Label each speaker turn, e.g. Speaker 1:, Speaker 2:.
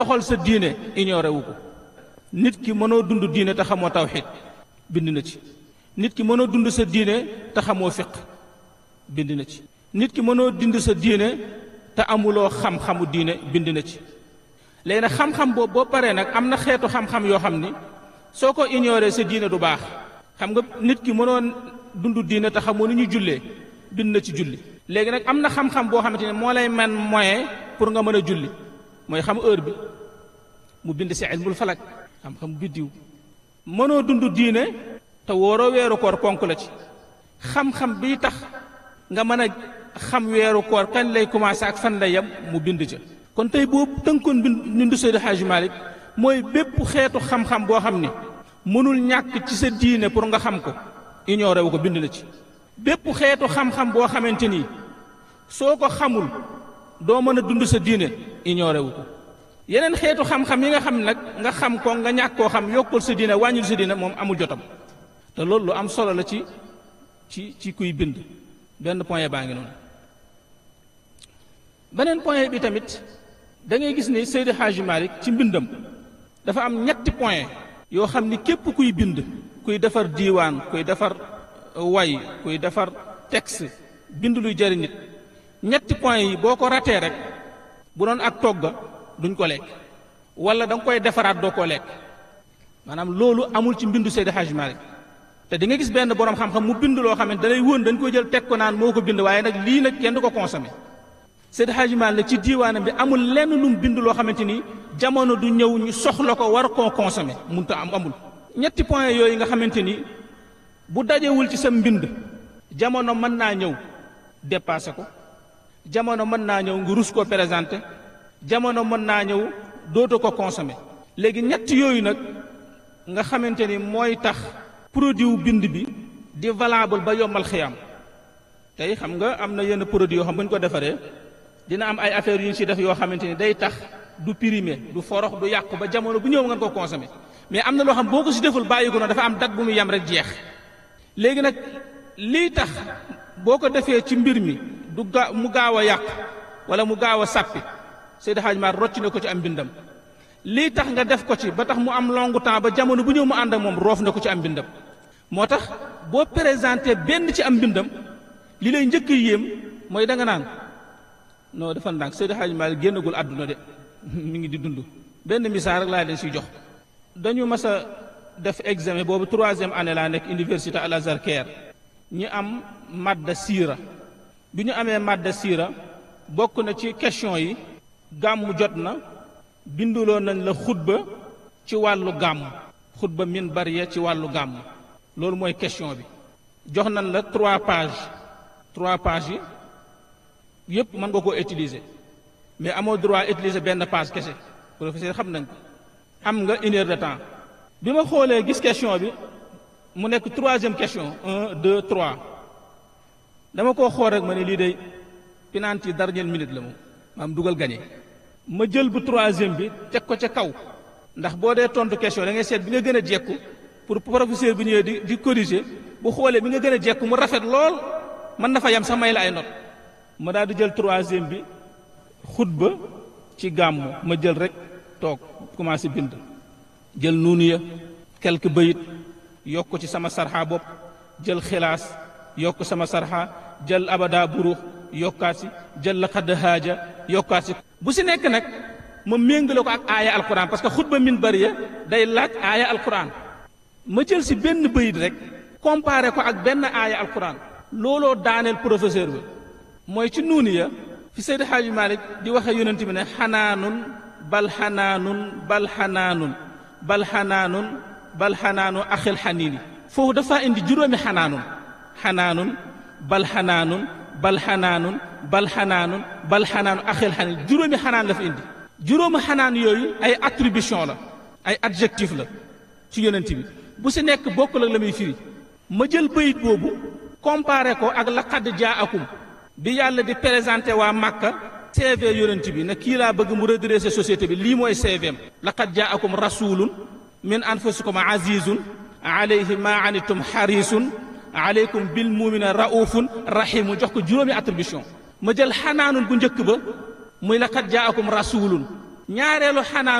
Speaker 1: doxal sa diine ignoré wu ko nit ki mënoo dund diine te xamoo tawxid bind na ci nit ki mënoo dund sa diine te xamoo fiq bind na ci nit ki mënoo dund sa diine te amuloo xam-xamu diine bind na ci léegi nag xam-xam boobu boo paree nag am na xeetu xam-xam yoo xam ni soo ko ignoré sa diine du baax xam nga nit ki mënoon dund diine te xamoo ni ñu jullee bind na ci julli léegi nag am na xam-xam boo xamante ne moo lay man moyen pour nga mën a julli mooy xam heure bi mu bind si ilmul falak xam-xam biddiw mënoo dund diine te wóoroo weeru koor ponk la ci xam-xam bii tax nga mën a xam weeru koor kañ lay commencé ak fan lay yem mu bind ca kon tey boobu tënkoon bind bindu Seydi Hadji Malick mooy bépp xeetu xam-xam boo xam ni mënul ñàkk ci sa diine pour nga xam ko ignoré wu ko bind na ci bépp xeetu xam-xam boo xamante ni soo ko xamul doo mën a dund sa diine ignoré wu ko yeneen xeetu xam-xam yi nga xam nag nga xam ko nga ñàkk koo xam yokkul sa diine wàññul sa diine moom amul jotam te loolu lu am solo la ci ci ci kuy bind benn point baa ngi noonu beneen point bi tamit da ngay gis ni Seydi Hadji Malick ci mbindam dafa am ñetti point yoo xam ni képp kuy bind kuy defar diiwaan kuy defar way kuy defar texte bind luy jëriñ nit ñetti point yi boo ko ratee rek bu doon ak togga duñ ko lekk wala da nga koy defaraat doo ko lekk maanaam loolu amul ci mbindu Seydi Hadji Malick te di nga gis benn borom xam-xam mu bind loo xamante da lay wóon dañ koy jël teg ko naan moo ko bind waaye nag lii nag kenn du ko consommé Seydi Hadji Malick ci diiwaanam bi amul lenn lu mu bind loo xamante ni jamono du ñëw ñu soxla ko war koo consommé munta am amul ñetti point yooyu nga xamante ni bu dajewul ci sa mbind jamono mën naa ñëw dépassé ko jamono mën naa ñëw nga rus koo présenté jamono mën naa ñëw dootu ko consommé léegi ñett yooyu nag nga xamante ni mooy tax produit wu bind bi di valable ba yombal xiyam tey xam nga am na yenn produit yoo xam bu ñu ko defaree dina am ay affaires yu ñu ci def yoo xamante ni day tax du primé du forox du yàqu ba jamono bu ñëw ngeen ko consommé mais am na loo xam boo ko ci deful bàyyi ko noonu dafa am date bu mu yem rek jeex léegi nag lii tax boo ko defee ci mbir mi du ga mu gaaw a yàqu wala mu gaaw a sàppi Seydi Hadji Malick rocc na ko ci am mbindam lii tax nga def ko ci ba tax mu am long temps ba jamono bu ñëw mu ànd ak moom roof na ko ci am mbindam moo tax boo présenté benn ci am mbindam li lay njëkk yéem mooy da nga naan non dafa ndànk Seydi Hadji Malick génnagul àdduna de mi ngi di dund benn misaal rek laa leen siy jox dañu mas a def examen boobu troisième année laa nekk université Al Azhar Caire ñu am madda siira bi ñu amee madda siira bokk na ci question yi gàmm jot na binduloo nañ la xutba ci wàllu gàmm xutba min bariya ci wàllu gàmm loolu mooy question bi jox nañ la trois pages trois pages yi yépp mën nga koo utiliser mais amoo droit utiliser benn page kese professeur xam nañ ko am nga une heure de temps bi ma xoolee gis question bi mu nekk troisième question un deux trois dama koo xool rek ma ne lii day penalty dernière minute la moom maam dugal gagné ma jël bu troisième bi teg ko ca kaw ndax boo dee tontu question da ngay seet bi nga gën a jekku pour professeur bi ñëwee di di corriger bu xoolee bi nga gën a jekku mu rafet lool mën na fa yam sax may la ay not ma daal di jël troisième bi xutba ci gàmmu ma jël rek toog commencé bind jël nuunu ya quelques bayit yokk ci sama sarxa bopp jël xilaas yokk sama sarxa jël abada burux yokkaat si jël la xadd haaja yokkaat si bu si nekk nag ma méngale ko ak aaya alquran parce que xutba min bariya day laaj aaya alquran ma jël si benn bayit rek comparé ko ak benn aaya alquran looloo daaneel professeur bi mooy ci nuuni ya fi Seydi Hadji Malick di waxee yonent bi ne xanaanun bal xanaanun bal xanaanun bal xanaanun bal xanaanu axil xaniini foofu dafa indi juróomi xanaanun xanaanun bal xanaanun bal xanaanun bal xanaanun bal xanaanu axil xaniini juróomi xanaan la fi indi juróomi xanaan yooyu ay attribution la ay adjectif la ci yonent bi bu si nekk bokkul ak la muy firi ma jël bayit boobu comparé ko ak laqad jaakum bi yàlla di présenté waa Màkka CV yonent bi ne kii laa bëgg mu redresser société bi lii mooy CVM laqad jaakum rasulun min anfusikum azizun alayhi ma anitum xarisun aleykum bil mumina raufun rahimu jox ko juróomi attribution ma jël xanaanun bu njëkk ba muy laqad jaakum rasulun ñaareelu xanaa